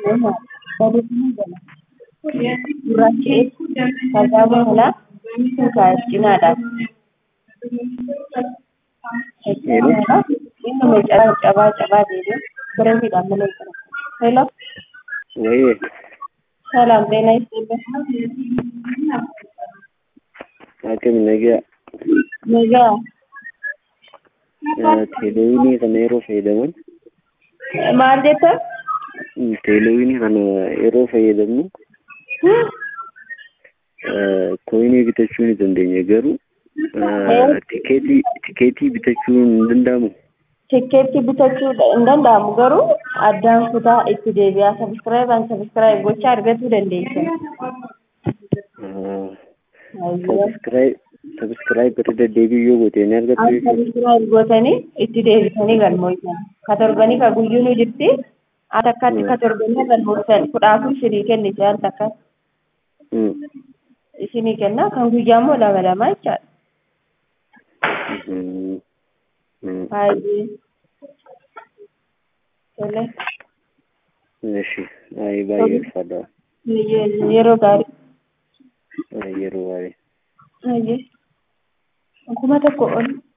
Gurraachi tajaajila kanaa kuusaa cinaadha. Inni meeshaa cabaa cabaa deemee bireetiidhaan mana jira. Hello. Wayye ሰላም ጤና ይስጥልኝ። akkam nagaa Nagaa teeleewinii kana yeroo fayyadaman maal jettan? teeleewinii kana yeroo fayyadamnu koinii bitachuu ni dandeenya garuu tikeetii tikeetii bitachuu hin danda'amu. Tikkeetti bitachuu hin danda'amu garuu addaan kutaa itti deebi'aa sabiskiraayibaan sabiskiraayib gochaa argachuu dandeessan. Sabiskiraayib sabiskiraayib irra deddeebi'uu yoo goote ni argattu jechuudha. Sabiskiraayib gootanii itti deebitanii galmooftan. Ka torbanii ka guyyuu nu jirti. Ati akkatti ka torbanii galmooftan kudha afur isinii kennite al takka isinii kenna kan guyyaa immoo lama lama jechaadha. Baay'ee. Tole. Eshi baay'ee ulfaadha. Yeroo gaarii. Yeroo baay'ee. Baay'ee. Kuma tokko ol.